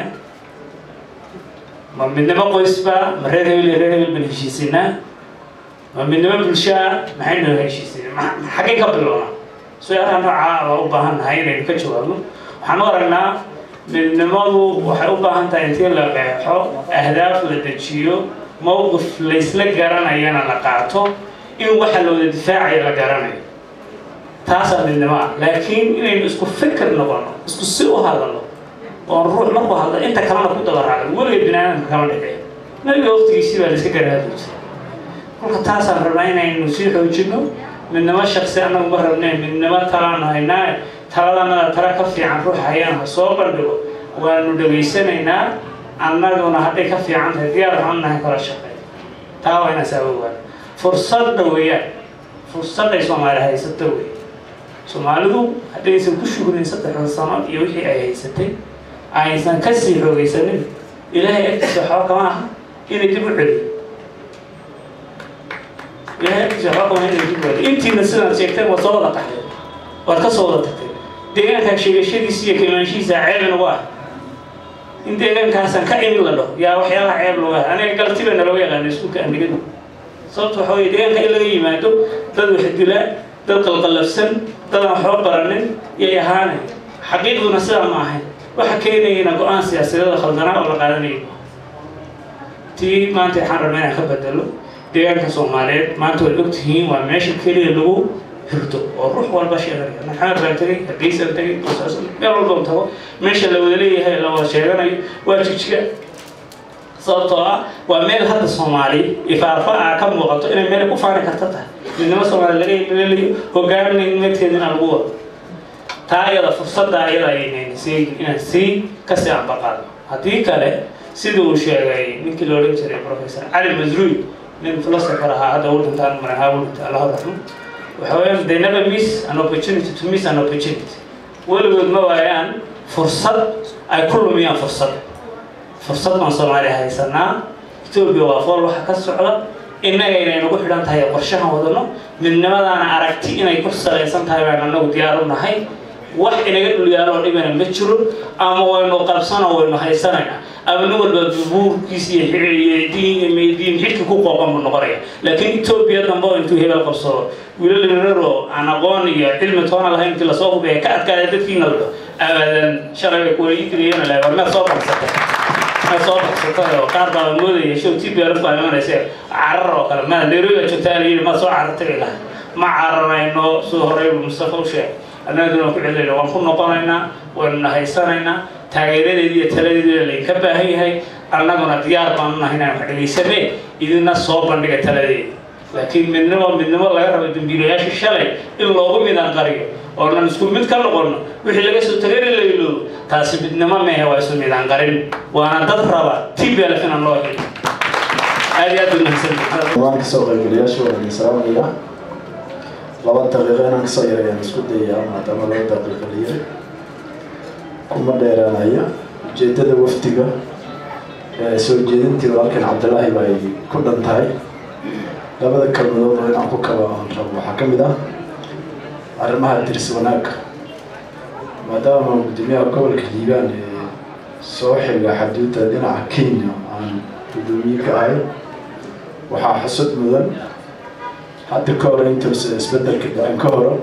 ma midnimo qoysba ma reer hebel iyo reer hebel baynu heshiisinaa ma midnimo bulshaa maxaynu heshiisinaa xaggay ka bilownaa su-aalaha noocaa waa u baahan nahay inaynu ka jawaabno waxaan u aragnaa midnimadu waxay u baahan tahay intii la qeexo ahdaaf la dejiyo mowqif laysla garanayana la qaato in waxa looda difaacaya la garanayo taasaa midnimo ah laakiin inaynu isku fikir noqono isku si u hadalno oon ruux markuu hadla inta kalena ku daba raacdo weliga binaadamka kama dhexeeyo nabiga waqtigiisii baa laiska garahadli jiray kolka taasaan rabnaa inaynu sii xoojino midnimo shaksi annagu ma rabneen midnimo talaanu haynaa taladanada tala ka fiican ruux hayaan ha soo bandhigo waanu dhegaysanaynaa annaguna hadday ka fiican tahay diyaar waxaan nahay kala shaqeey taa waa inaan saabowaan fursadda weeyaan fursadday soomaali haysata wey soomaalidu haddaysan ku shugnayn saddexda sano iyo wixii ay haysatay aysan kasii xoogaysanin ilaahay agtiisa waxba kama aha inay dib u celiyo ilaahay agtiisa waxba kama aha inay dib u celiyo intiina sidaad sheegteen waad soo wada qaxdeen waad ka soo wada tagtay deegaankaa sheegashadiisa iyo kilmaanshihiisa ceeb inagu ah in deegaankaasaan ka imid la dhaho yaa waxyaabaha ceeb lagu ah aniga galti baa nalooga yaqaana iskuulka andigadu sababta waxa weye deegaanka in laga yimaado dad wax dila dad qalqallafsan dad aan waxba baranin yay ahaanay xaqiiqduna sidaa ma ahayn waxa keenayana go-aan siyaasadeeda khaldanaa oo la qaadanayo tii maanta waxaan rabnaa inaan ka bedelo deegaanka soomaaliyeed maanta waad ogtihiin waa meesha keliya lagu hirto oo ruux walba sheeganaya maxamed baan tegay hargeysaan tegay meel walba tago meesha la wada leeyahay la wada sheeganayo waa jijiga sababtoo ah waa meel hadda soomaali ifaarfa ah ka muuqato inay meel ku faani karta tahay midnimo soomaali laga leelayo hogaaminnimadkeedina lagu wado taa iyada fursadda iyada aynayna sii inaan sii kasii ambaqaado haddii kale sida uu sheegay ninkii la odhan jiray professor cali masruud nin philosopher ahaa hadda uu dhintaan marahaa uu dhintay allah raxmo waxa weeyaan they never miss an opportunity to miss an opportunity weligood ma waayaan fursad ay ku lumiyaan fursad fursad baan soomaaliya haysanaa etoobiya waa fool waxa ka socda innaga inay nagu xidhan tahay qorshahan wadano midnimadaana aragti inay ku salaysan tahay baan annagu diyaar u nahay wax inaga dhulyaaloo dhibana ma jiro ama waynu qabsano waynu haysanayna ama nin walba buurkiis iyo diin diin xidhka ku qooqan buu noqonaya laakiin etoobiya dambe oo intuu hebel qabsado wiilal yararo aan aqoon iyo cilmi toona lahayn intii lasoo hubeeya ka adkaada dadkiina ladho abadan shalay bay kuwala idiriyeen la war meed soo qabsatay waxay soo baxsatay oo qaar baa moodaya show t b r baa imanaysa carar oo kale ma nairobi baa joogtaa la yidhi ma soo carartay bay lahay ma cararayno sidoo horey mustafa u sheegay annaguna waan ku celinayna waan ku noqonaynaa waynu nahaysanaynaa taageeradeedii iyo taladeedii laydinka baahan yahay annaguna diyaar baanu nahay inaan wax dhegaysanee idina soo bandhiga taladeeda laakiin midnimo midnimo laga rabo dambiilayaasha shalay in loogu midaan qariyo oonan isku mid ka noqono wixii laga soo tagay in la iloobo taasi midnimo mehe waa isu midaan qarin waana dad raba tblf inaan loo helo aad iyo aad u mahadsantahay waan kasoo qaybgalayaasha waan salaamaya laba daqiiqo inaan kasoo yarayaan isku dayaya maadaama laba daqiiqo la yiri kuma dheeraanaya ujeedada wafdiga ee soo jeedintii walaalkan cabdilaahi ba ay ku dhan tahay labada kalmadood oo inaan ku kaba aan rabo waxaa ka mid ah arrimaha diris wanaagga maadaama gudoomiyaha gobolka hiibaan ee soo xiga xaduudda dhinaca kenya aan gudoomiye ka ahay waxaa xusud mudan hadda ka hore intuusa isbedelka dhacin ka hore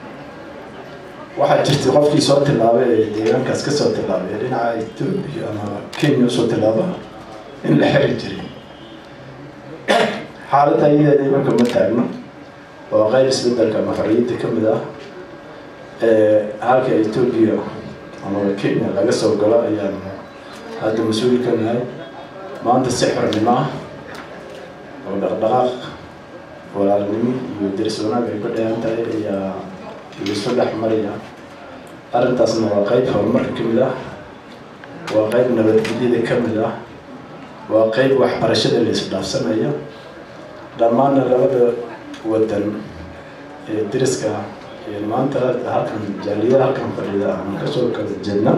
waxaa jirtay qofkii soo tilaabay ee deegaankaas ka soo tilaabay ee dhinaca etoobiya ama kenya usoo tilaaba in la xiri jiray xaaladda iyadeeda imanka ma taagno oo qayb isbedelka ama xorriyadda ka mid ah ee halka etoobiya ama kenya laga soo galo ayaan hadda mas-uul ka nahay maanta si xornimo ah oo dhaqdhaqaaq walaalnimo iyo diris wanaag ay ku dheehan tahay ayaa isu dhex maraya arrintaasna waa qayb horumarka ka mid ah waa qayb nabadgelyada ka mid ah waa qayb waxbarashada la isdhaafsanaya dhammaanna labada wadan ee deriska ee maanta halkan jaaliyada halkan fadhida aan kasoo kala jeedna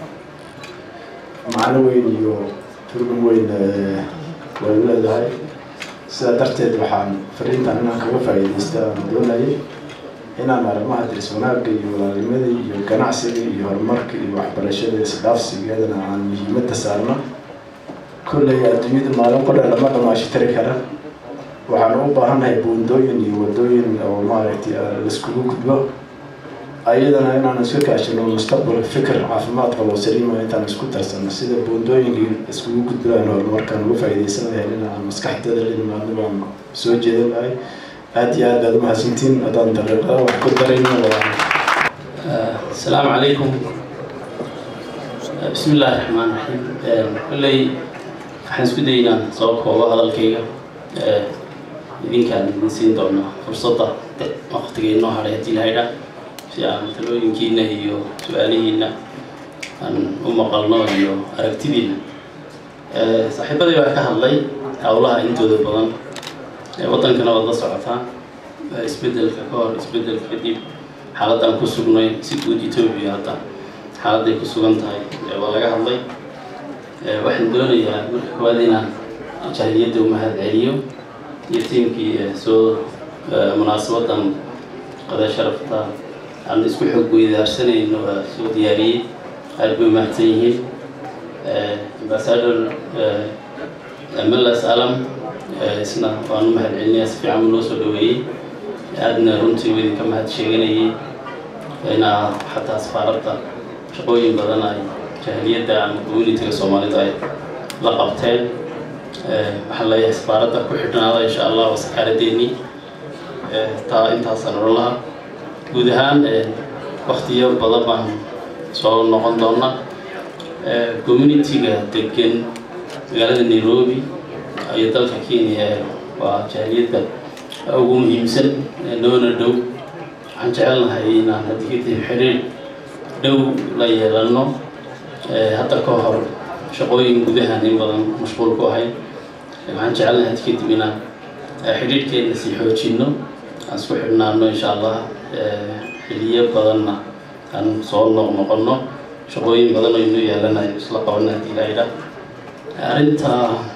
macno weyn iyo turban weyn way u leedahay sidaa darteed waxaan fariintan inaan kaga faa'iidaysta aan doonayay inaan arrimaha diris wanaagga iyo walaalnimada iyo ganacsiga iyo horumarka iyo waxbarashada isdhaafsigeedana aan muhiimadda saarno kolley adduunyada maalin qodha lama dhamaashi tiri kara waxaan u baahannahay buundooyin iyo wadooyin oo maaragtay laiskugu gudbo ayadana inaan iska kaashino mustaqbal fikir caafimaad qabo saliima intaan isku tarsano sida buundooyinkii iskugu gudbayaan horumarkaan uga faa'iidaysan lahayn inaan maskaxdada la nimaadno baan soo jeedan lahay aad iyo aad baad umahadsantiin haddaan daqiiqada wax ku darayno السلام عليكم بسم الله الرحمن الرحيم كلي waxaan isku daynaa soo koobo hadalkayga idinkaan idin siin doona fursadda waqtiga inoo hadhay haddii la haydhaa si aan talooyinkiina iyo su-aalihiina aan u maqalno iyo aragtidiina saaxiibaday baa ka hadlay howlaha intooda badan waddankana waad la socotaa isbedelka ka hor isbedelka kadib xaaladaan ku sugnay si guud etoobiya hadda xaaladday ku sugan tahay waa laga hadlay waxaan doonayaa marka koowaad inaan jahiliyadda u mahad celiyo iyo tiimkii soo munaasabadan qada sharafta aan isku xog weydaarsanayno waa soo diyaariyey aad bay umahadsan yihiin ambassador melas alam isna waan u mahad celinayaa si fiican buu noo soo dhaweeyey aadna runtii uu idinka mahad sheeganayay inaa xataa safaaradda shaqooyin badan ay jahiliyadda ama communitiga soomaalida ay la qabteen waxaan leeyahay safaaradda ku xidhnaada insha allah waa sakaaraddeennii taa intaasaan odhan lahaa guud ahaan waktiyo badan baan soo noqon doona communitiga degan magaalada nairobi iyo dalka kenya waa jahiliyadda ugu muhiimsan noona dhow waxaan jecelnahay inaan haddii kadib xiriir dhow la yeelano hadda ka hor shaqooyin gudahan in badan mashquul ku ahay waxaan jecelnahay haddii kadib inaan xidhiirhkeena sii xoojino aan isku xidhnaano insha allah xiliyo badanna aan soo noqnoqono shaqooyin badan oo inoo yeelanayo isla qabana haddii la yidhaa arrinta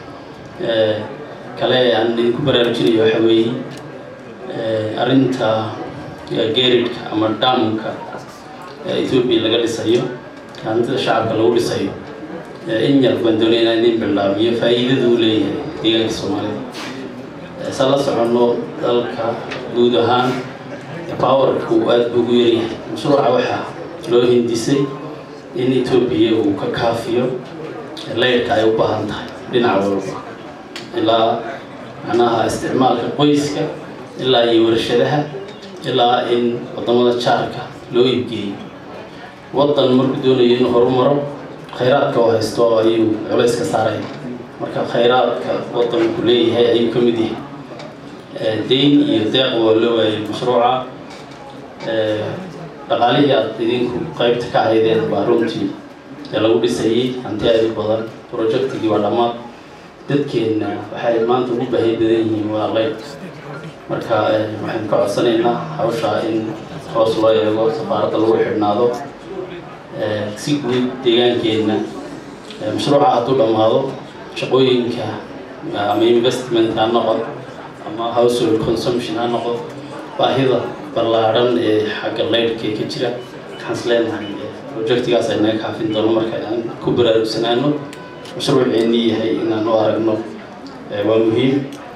kale aan idinku baraarujinayo waxa weeye arrinta geeridhka ama dhaamka ethoobia laga dhisayo hantida shacabka lagu dhisayo in yar baan doonaya inaan idin bilaabiyo faa'iidada uu leeyahay deegaanka soomaalida sa la soconno dalka guud ahaan powerku aada buu ugu yaryahay mashruuca waxaa loo hindisay in etoobiya uu ka kaafiyo leyrka ay u baahan tahay dhinac walba ilaa macnaha isticmaalka qoyska ilaa iyo warshadaha ilaa in wadamada jaarka loo iibgeeyo waddan markuu doonayo inuu horumaro khayraadka oo haysto ayuu culays ka saaraya marka khayraadka waddanku leeyahay ayuu ka mid yahay dayn iyo deeq waa loo waayay mashruuca dhaqaalihii aad idinku qaybta ka haydeen baa runtii ee lagu dhisayay hanti aad u badan projectigii waa dhammaad dadkeenna waxay maanta ugu baahi badan yihiin waa leyr marka waxaynu ka codsanaynaa hawshaa in hoos loo eego safaaradda lagu xidhnaado si guud deegaankeenna mashruuca hadduu dhammaado shaqooyinka ama investment ha noqon ama household consumption ha noqon baahida ballaadhan ee xagga leyrhka ka jira waxaan is leenahay projectigaas ay naga kaafin doono marka aan ku baraarugsanaano mashruuceennii yahay inaan u aragno waa muhiim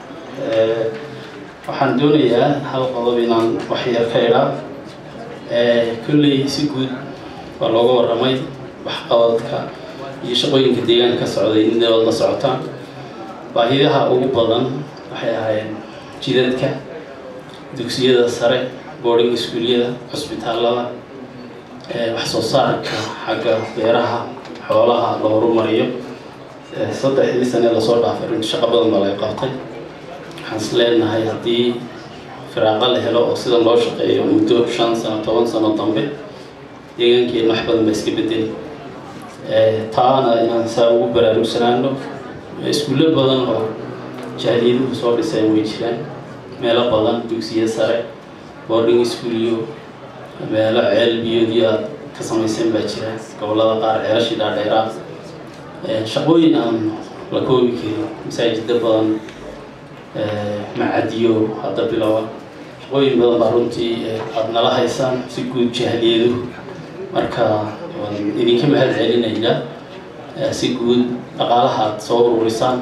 waxaan doonayaa hal qodob inaan wax yar ka idhaa kolley si guud waa looga warramay waxqabadka iyo shaqooyinka deegaanka ka socday inaad la socotaan baahiyaha ugu badan waxay ahaayeen jidadka dugsiyada sare boarding iskuulyada cusbitaallada wax soo saarka xagga beeraha xoolaha la horumariyo saddexdii sane lasoo dhaafay runti shaqo badan baa laga qabtay waxaan is leenahay haddii firaaqo la helo oo sidan loo shaqeeyo muddo shan sano toban sano dambe deegaankeena wax badan baa iska bedeli taana inaan saa ugu baraarugsanaano iskuullo badan oo jahliyaduhu soo dhiseen way jiraan meelo badan dugsiyo sare boarding iskuulyo meelo ceel biyoodyo aad ka samaysan baa jira gobollada qaar ceelashii dhaadheeraa shaqooyin aan la koobi karin masaajida badan macadiyo hadda bilowa shaqooyin badan baa runtii aada nala haysaan si guud jahliyadu marka waan idinka mahad celinaynaa si guud dhaqaalaha aad soo ururisaan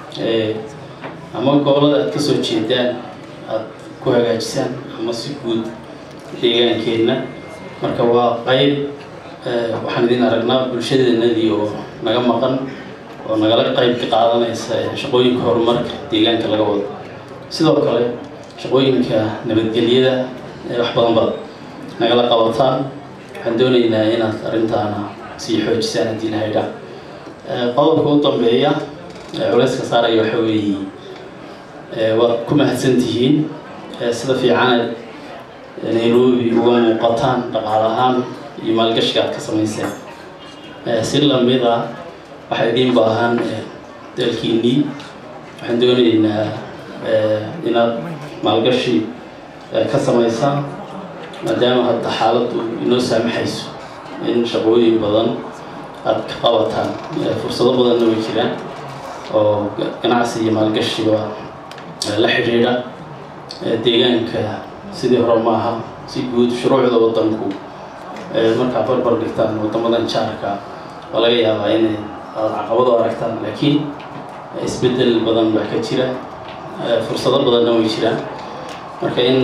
ama gobollada aad kasoo jeedaan aad ku hagaajisaan ama si guud deegaankeenna marka waa qayb waxaan idin aragnaa bulshadeenadii oo naga maqan oo nagala qayb ka qaadanaysa shaqooyinka horumarka deegaanka laga wado sidoo kale shaqooyinka nabadgelyada wax badan baad nagala qabataan waxaan doonaynaa inaad arrintaana sii xoojisaan haddii la haydhaa qodobka u dambeeya culayska saaraya waxa weeye waad ku mahadsan tihiin sida fiicanaad nairobi uga muuqataan dhaqaal ahaan iyo maalgashiga aad ka samayseen si lamid ah waxaa idiin baahan dalkiinnii waxaan doonaynaa inaad maalgashi ka samaysaan maadaama hadda xaaladdu inoo saamaxayso in shaqooyin badan aad ka qabataan fursado badanna way jiraan oo ganacsi iyo maalgashiba la xidhiidha deegaanka sidii hore maaha si guud shuruucda waddanku markaa barbar dhigtaan waddamadan jaarka waa laga yaabaa inay aad caqabado aragtaan laakiin isbeddel badan baa ka jira fursado badanna way jiraan marka in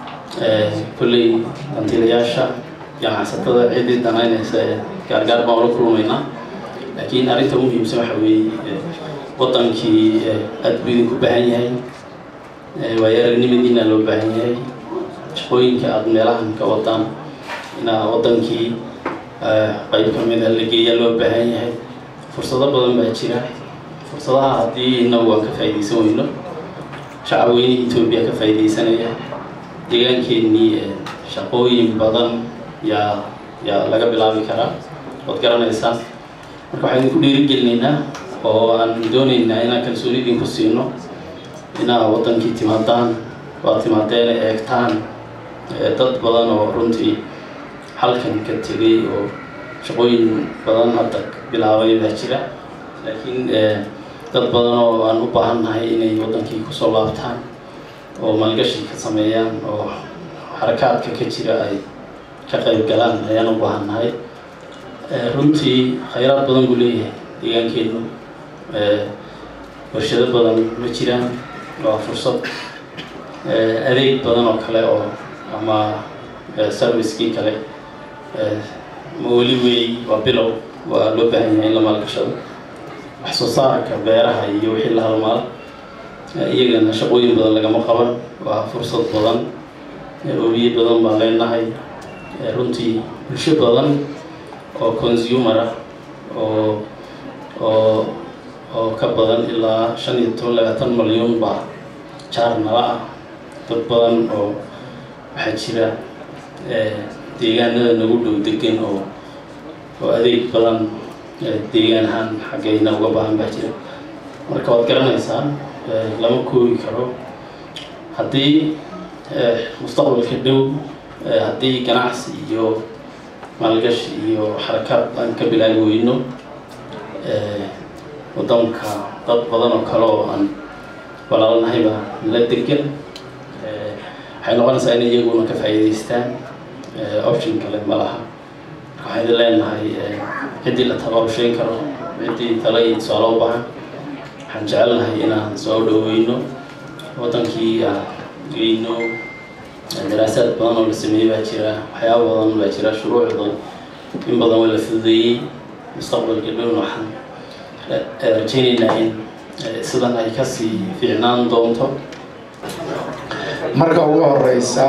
kolley dantiilayaasha ganacsatada ciddii danaynaysa ee gaargaar baan ula kulmaynaa laakiin arrinta muhiimsan waxa weeye waddankii aad buu idinku baahan yahay waayo aragnimadiina loo baahan yahay shaqooyinka aada meelahan ka wadaan inaa waddankii qayb ka mid a la geeya loo baahan yahay fursado badan baa jira fursadaha haddii inagu aan ka faa'iidaysan weyno shacab weynihii etoobiya ka faa'iidaysanaya deegaankeenii shaqooyin badan yaa yaa laga bilaabi karaa waad garanaysaan marka waxaan idinku dhiirigelinaynaa oo aan doonaynaa inaan kalsooni idinku siino inaa waddankii timaadaan waa timaadeen eegtaan dad badan oo runtii halkan ka tegay oo shaqooyin badan hadda bilaabay baa jira laakiin dad badan oo aan u baahannahay inay waddankii kusoo laabtaan oo maalgashi ka sameeyaan oo xarakaadka ka jira ay ka qayb galaan ayaan u baahannahay runtii khayraad badan buu leeyahay deegaankeennu warshado badan ma jiraan waa fursad adeeg badan oo kale oo ama servicekii kale ma weli wey waa bilow waa loo baahan yahay in la maalgashado wax soo saarka beeraha iyo wixii la halmaal iyagana shaqooyin badan lagama qaban waa fursad badan obiye badan baan leenahay runtii bulsho badan oo consumer ah oo oo oo ka badan ilaa shan iyo toban labaatan malyan baa jaar nala ah dad badan oo waxaa jira deegaanada nagu dhow degan oo oo adeeg badan deegaan ahaan xaggayna uga baahan baa jira marka waad garanaysaa lama koobi karo haddii mustaqbalka dhow haddii ganacsi iyo maalgashi iyo xarakaad aan ka bilaabi weyno waddanka dad badan oo kale oo aan walaalnahay baa la degan waxay noqonaysaa in iyaguna ka faa'iidaystaan option kale ma laha waxaan idin leenahay ciddii la tabaabusheyn karo ciddii tala iyo tusaale u baahan waxaan jecelnahay inaan soo dhoweyno waddankii aan geyno daraasaad badan oo la sameeyey baa jira waxyaaba badan baa jira shuruuc badan in badan waa la fududeeyey mustaqbalka dhowna waxaan rajaynaynaa in sidan ay kasii fiicnaan doonto marka ugu horeysa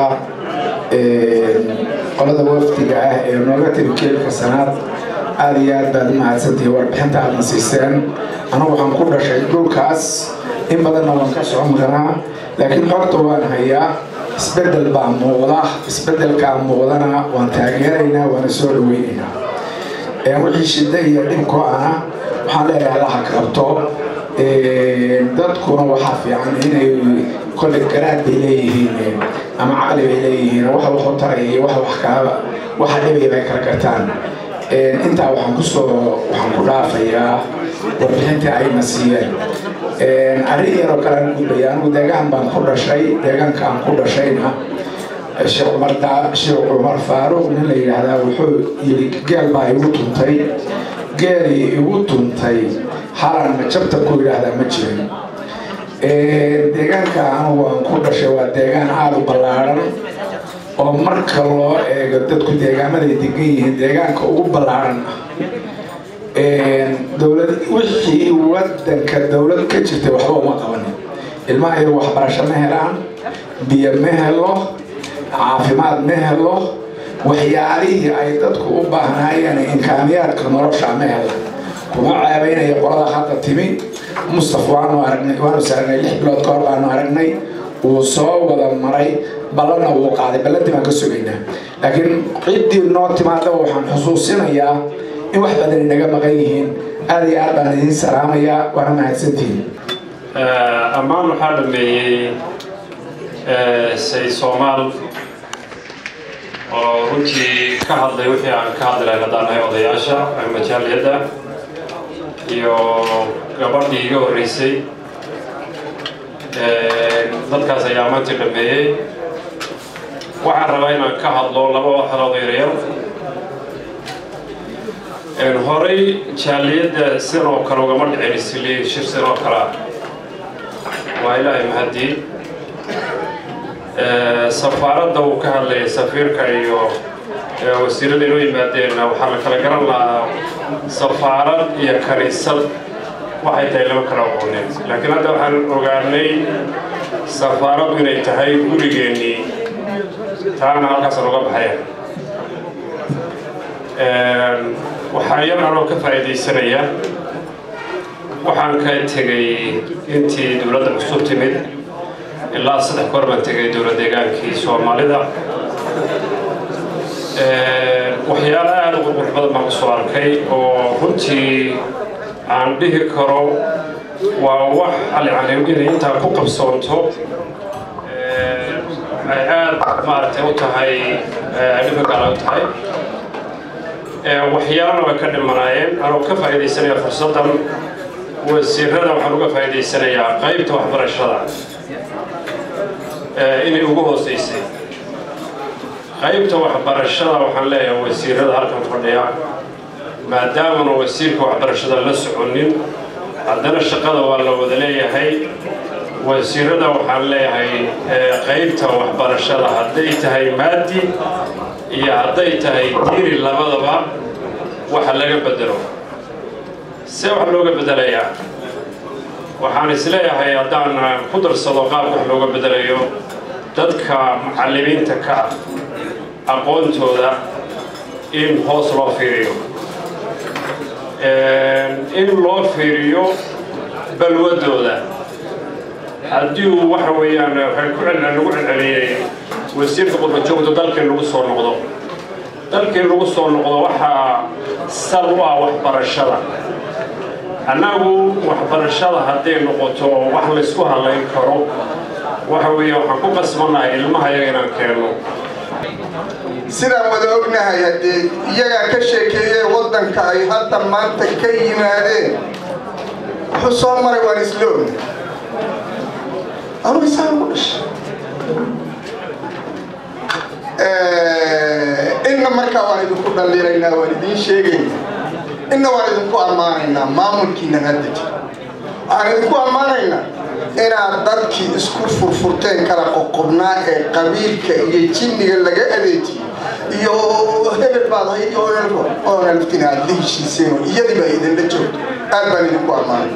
qolada wafdiga ah ee nooga tiri keelka sanaad aada iyo aad baad u mahadsantihi warbixinta aadna siiseen anigu waxaan ku dhashay dhulkaas in badanna waan ka socon karaa laakiin xogta waan hayaa isbedel baa muuqda isbedelkaa muuqdana waan taageeraynaa waana soo dhaweynaynaa wixii shida iyo dhibko ana waxaan leeyahay allaha qabto dadkuna waxaa fiican inay kolle garaad bay leeyihiin ama caqli bay leeyihiin waxa wax u taraya iyo waxa wax kaa waxa dhibaya bay kala gartaan intaa waxaan kusoo waxaan ku dhaafayaa warbixintii ayna siiyeen arrin yaroo kale aan gudbaya anigu deegaan baan ku dhashay deegaanka aan ku dhashayna sheekh cumar sheekh cumar faaruq nin la yidhaahdaa wuxuu yidhi geel baa igu tuntay geelii igu tuntay halan jabta ku yidhaahdaa ma jirin deegaanka anigu aan ku dhashay waa deegaan aada u ballaaran oo marka loo eego dadku deegaamaday degan yihiin deegaanka ugu ballaaran ah dowlad wixii wadanka dowlad ka jirtay waxba uma qabanin ilmaha iyagu waxbarasho ma helaan biyo ma helo caafimaad ma helo waxyaalihii ay dadku u baahnaayeen imkaaniyaadka nolosha ma hela kuma ceebaynaya qolada hadda timi mustaf waanu aragnay waanu saarnay lix bilood ka hor baanu aragnay wuu soo wada maray ballanna wuu qaaday ballantii baan ka sugaynaa laakiin ciddii noo timaadaba waxaan xusuusinayaa in wax badan inaga maqan yihiin aada iyo aad baan idiin salaamayaa waana mahadsantihiin ammaan waxaa dhameeyey say soomaal oo runtii ka hadlay wixii aan ka hadli lahayn haddaan nahay odayaasha majaaliyadda iyo gabadhii iga horreysay dadkaas ayaa maantii dhameeyey waxaan rabaa inaan ka hadlo laba waxalood yaryar horey jaaliyadda sin oo kale ugama dhicin isli shir sin oo kale ah waa ilaahay mahadii safaaradda uu ka hadlayay safiirka iyo wasiirada inoo yimaadeen waxaa la kala garan lahaa safaarad iyo kaniisad waxay tahay lama kala aqoonin laakiin hadda waxaan ogaanay safaaradu inay tahay gurigeennii taana halkaasaan uga baxaya waxaa yar anoo ka faa'iidaysanaya waxaan ka tegay intii dowladda cusub timid ilaa saddex goor baan tegay dowlad deegaankii soomaalida waxyaalo aada u qurqurx badan baan kusoo arkay oo runtii aan dhihi karo waa wax alyacni inay intaa ku qabsoonto ay aada maaragtay u tahay dhifagaala u tahay waxyaalana way ka dhimanaayeen anoo ka faa'iidaysanaya fursaddan wasiirada waxaan uga faa'iidaysanayaa qaybta waxbarashada inay ugu hooseysay qaybta waxbarashada waxaan leeyahay wasiirada halkan fadhiya maadaamana wasiirka waxbarashada la soconin haddana shaqada waa la wada leeyahay wasiirada waxaan leeyahay qaybta waxbarashada hadday tahay maadi iyo hadday tahay diiri labadaba waxa laga bedelo see wax looga bedelayaa waxaan isleeyahay haddaan ku darsado qaabka wax looga bedelayo dadka macallimiinta ka ah aqoontooda in hoos loo fiiriyo in loo fiiriyo balwadooda haddii uu waxa weeyaan waxay ku celcel lagu celceliyey wasiirka qurbajoogta dalkii lagu soo noqdo dalkii lagu soo noqdo waxaa sal u ah waxbarashada annagu waxbarashada hadday noqoto wax laysku halayn karo waxa weeye waxaan ku qasbannahay ilmaha yaga inaan keenno sidaan wada ognahay haddee iyagaa ka sheekeeyee waddanka ay hadda maanta ka yimaadeen wuxuu soo maray waan isla ogna anugu isaan ku dhashay inna markaa waan idinku dhallinaynaa waan idiin sheegaynaa inna waan idinku ammaanaynaa maamulkiinan hadda jira waxaan idinku ammaanaynaa inaad dadkii isku furfurteen kala qoqobnaa ee qabiilka iyo jinniga laga adeejiyo iyo hebel baad ahayd iyo onalftina aad la heshiiseen oo iyadiiba idinla joogto aad baan idinku ammaanay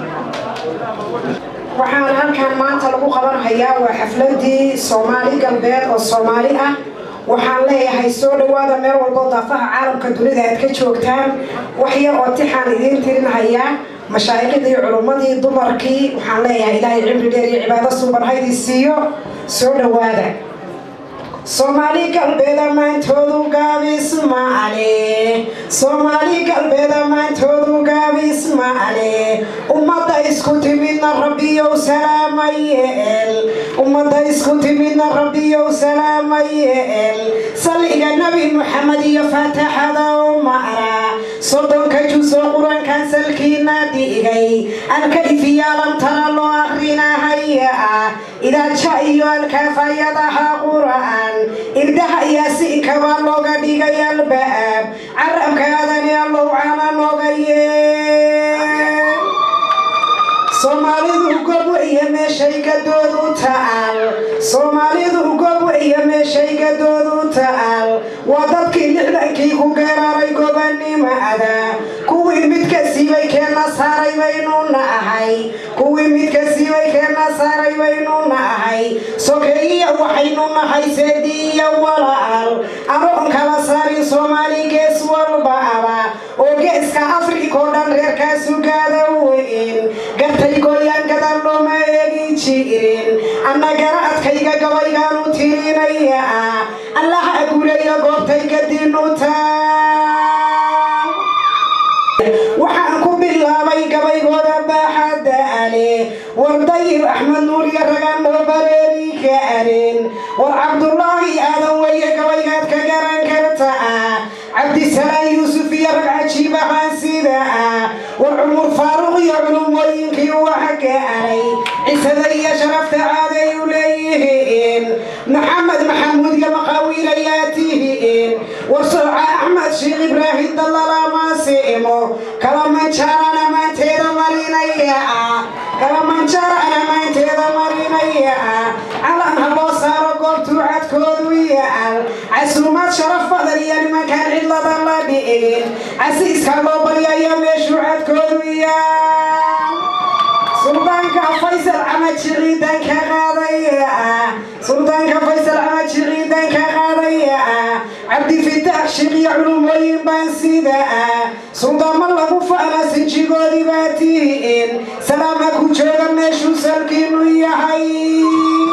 waxaan halkan maanta lagu qabanhayaa waa xafladii soomaali galbeed oo soomaali ah waxaan leeyahay soo dhowaada meel walbo daafaha caalamka dunida aad ka joogtaan wax yar oo tixaan idiin tirinhayaa mashaa'iqidii culummadii dumarkii waxaan leeyahay ilaahay cimri dheer iyo cibaado suban haydii siiyo soo dhowaada soomaali galbeed ammaantoodu gaabis maale soomaali galbeed ammaantoodu gaabis maale ummadda isku timidna rabbiyow salaama yeel ummadda isku timidna rabbiyow salaama yeel salliga nebi maxamed iyo faataxada u ma'ra soddonka jusoo qur-aankan salkiina dhigay alkayfiyaalan tana loo akrinahaya ah idaaja iyo alkaafayadaha qur'aan irdaha yaasiinka baa looga dhigay albaab carabkaadani allow cana nooga yee soomaalidu gob iyo meeshay gadoodu ta'al soomaalidu gob iyo meeshay gadoodu ta'al waa dadkii lixdankii ku geeraray gobanimada kuwii midka siibay keenna saaray baynu nahay kuwii midka siibay keenna saaray baynu nahay sokeeyiya waxaynu nahay seediiya walaal anoon kala saarin soomaali gees walba aba oo geeska afrikoo dhan reerkaasu gaada weyn gartay gooyaan gadal looma eegi jirin annagana adkayga gabaygaanu tirinaya allaha guuleeya goobtay gadiinu taa waxaan ku bilaabay gabaygooda baaxadda ale war dayib axmed nuur iyo ragaan noo bareeri ka arin war cabdulaahi aadan weeye gabaygaad ka garan kartaa cabdisalaan yuusuf iyo rag cajiib ahaan sida ah war cumur faaruq iyo culumooyinkii wax gaaray cisada iyo sharafta caaday u leeyihiin maxamed maxamuud iyo maqaawiil ayaa tihiin war sooca axmed sheekh ibraahim dallalaamaasimo kala manjaarana maanteeda marinaya ah kala manjaarana maanteeda marinaya ah calan ha loo saaro goobtuu cadkoodu yaal casuumad sharaf badan iyo nimankaan cidlada la dhigin casiiska loo baryayo meeshuu cadkoodu yaal suldaanka faysal camaji ciidan ka qaadaya ah suldaanka faysal camaji ciidan ka qaadaya ah cabdifitaax sheekh iyo culumooyin baan sida ah suldaamo lagu faana sinjigoodii baa tihiin salaama ku jooga meeshuu salkiinu yahay